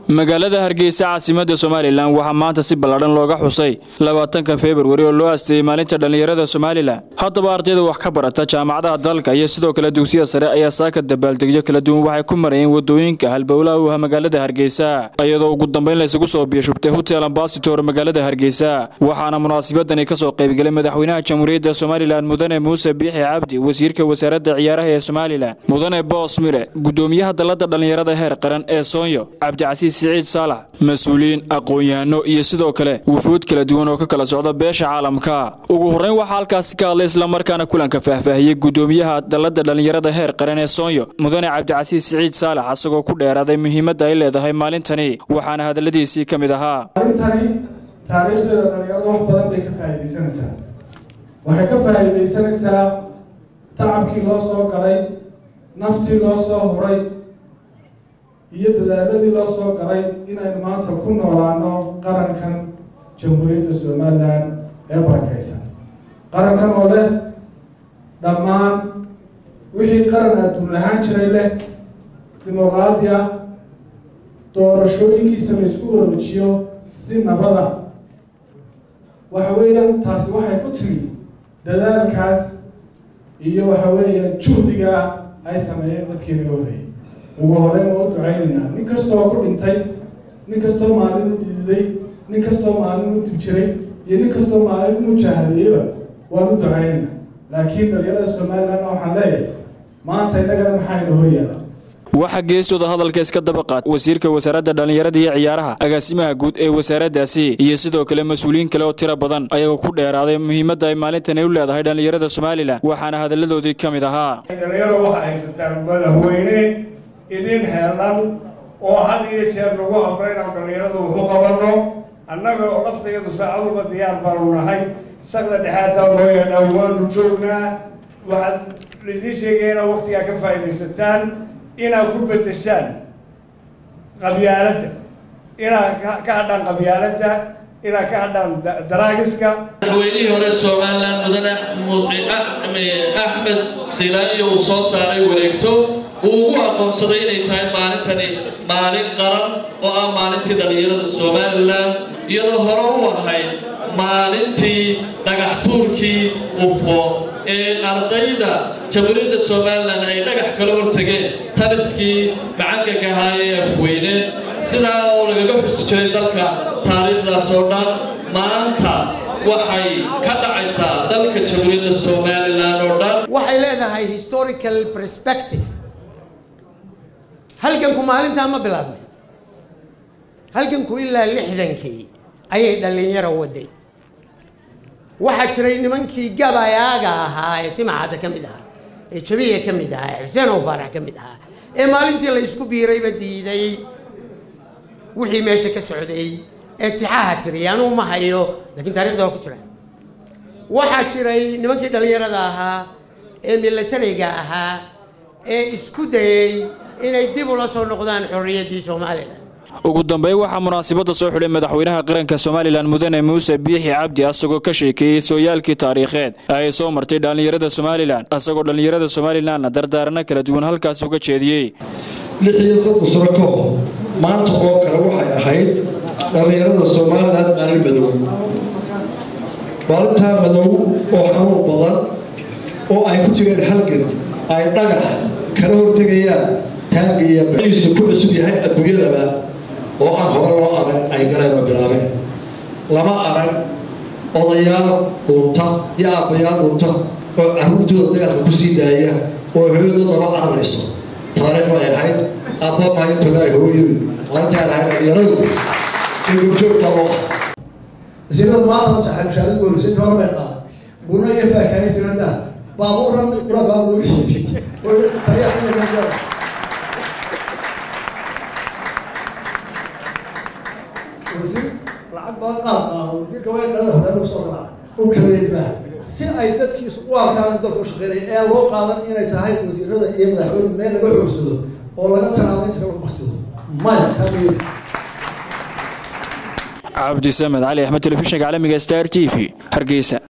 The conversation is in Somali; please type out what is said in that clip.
magaalada hargeysa caasimada somalilan waxaa maanta si ballaadhan looga xusay labaatanka februari oo loo aasteeyey maalinta dhallinyarada somalilan haddaba ardayda wax ka barata jaamacadaha dalka iyo sidoo kale dugsiyada sare ayaa saaka dabaaldegyo kala duwan waxay ku marayeen wadooyinka halbowlaha u ah magaalada hargeysa iyadoo ugu dambayn laysugu soo biyashubtay hotel ambasitor magaalada hargeysa waxaana munaasabadani kasoo qaybgelay madaxweynaha jamhuuriyadda somalilan mudane muuse biixi cabdi wasiirka wasaaradda ciyaaraha ee somalilan mudane boos mire gudoomiyaha dalada dhallinyarada heer qaran ee soonyo cabdicasiis siciid saalax mas-uuliyiin aqoon-yahano iyo sidoo kale wufuud kala duwan oo ka kala socda beesha caalamka ugu horreyn waxaa halkaasi ka hadlay islamarkaana kulanka faahfaahiyey gudoomiyaha dalada dhallinyarada heer qaran ee soonyo mudane cabdicasiis siciid saalax asagoo ku dheeraaday muhiimadda ay leedahay maalintani waxaana hadalladiisii ka mid ahaa maalintani taariikhdeeda dhallinyarada wax badan bay ka faa'iidaysanaysaa waxay ka faa'iidaysanaysaa tacabkii loo soo galay naftii loo soo huray iyo dadaaladii loo soo galay inaynu maanta ku noolaano qarankan jamhuuriyadda somalilan ee barakaysan qarankan oo leh dhammaan wixii qaran adduun lahaan jiray leh dimuqraadiya doorashooyinkiisa la isku waroojiyo si nabada waxa weeyaan taasi waxay ku timi dadaalkaas iyo waxa weeyaan juhdiga ay sameeyeen dadkii naga horreeyay ugu horeyn waa u ducaynaynaa nin kastoo ku dhintay nin kastoo maalin u dididay nin kastoo maalin u dib jiray iyo nin kastoo maalin u mujaahadeeyaba waan u ducaynaynaa laakiin dhalinyarada somalilandna waxaan leeyahay maanta innagana maxayna horyaala waxaa geestooda hadalka iska daba qaat wasiirka wasaaradda dhallinyarada iyo ciyaaraha agaasimaha guud ee wasaaraddaasi iyo sidoo kale mas-uuliyiin kale oo tiro badan ayagoo ku dheeraaday muhiimadda ay maalintani u leedahay dhallinyarada somalilan waxaana hadalladoodii ka mid ahaa dhalinyaro waxaa haysataan madaxweyne idin heelan oo had iyo jeer nagu amra inaan dhallinyaradu waxu qabanno annaga oo laftayadu saacaduba diyaar baanu nahay sakda dhexaadaa loo yeedhaan waanu joognaa waxaad idiin sheegaya inaad waktigaa ka faa'iidaysataan inaad ku bedeshaan qabyaaladda inaad ka hadhaan qabyaaladda inaad ka hadhaan daraagiska madaxweynihii hore somalilan mudane axmed silaayo uu soo saaray wareegto uu ugu aqoonsaday inay tahay maalintani maalin qaran oo ah maalintii dhallinyarada somalilan iyadoo hore u ahayd maalintii dhagax tuurkii ufo ee ardayda jamhuuriyadda somalilan ay dhagax kala hortageen taliskii macangaga ee afweyne sidaa oo lagaga xusi jiray dalka taariikhdaas oo dhan maanta waxay ka dhacaysaa dalka jamhuuriyadda somalilan oo dhan waxay leedahay historical perspective halganku maalintaa ma bilaabnay halganku ilaa lixdankii ayay dhallinyaro waday waxaa jiray nimankii gabayaaga ahaa ee timacadda ka mid ahaa ee jabiya ka mid ahaa ee xuseen oo faarax ka mid ahaa ee maalintii la isku biirayba diiday wixii meesha ka socday ee tixaha tiri anuu ma hayo laakiin taarikhda waa ku jiraan waxaa jiray nimankii dhallinyarada ahaa ee milatariga ahaa ee isku dayey inay dib ula soo noqdaan xorriyaddii somalilan ugu dambeyn waxaa munaasabadda soo xidhay madaxweynaha qaranka somalilan mudane muuse biixi cabdi asagoo ka sheekeeyey sooyaalkii taariikheed ay soo martay dhallinyarada somalilan asagoo dhallinyarada somalilanna dardaarano kala duwan halkaas uga jeediyey lix iyo soddon sano ka hor maanta oo kale waxay ahayd dhallinyarada somalilan maalin madow maalintaa madow oo xanuun badan oo ay ku jireen halgan ay dhagax kala hortegayaan taangi iyo baciisu ku cusub yahay adduunyadaba oo aan hore loo arag ay galeen oo bilaabeen lama arag odayaal dhunta iyo aabbayaal dhunta oo carruurtooda dagaalka ku sii daaya oo hooyadooda lama cararayso taariikh bay ahayd aabba maayintooda hooyo maalintaa lahayd dhalinyaradu in gurjoog qabo wasiirada maanta saxaabshaadad boolisay toban bay qaada guna iyo faakaaysinada baabuurran qura baabuur oo tariixa wasiir lacag badan qaad qaado wasiirka way qadada hadana usoo garaca u kabeedbaa si ay dadkiisu u arkaan dalka u shaqeynaya ee loo qaadan inay tahay wasiirada iyo madaxweyne meel laga xoogsado oo laga tanaado inta lagu baktido maya taa cabdisamed cali axmed telefishinka caalamiga star t v hargeysa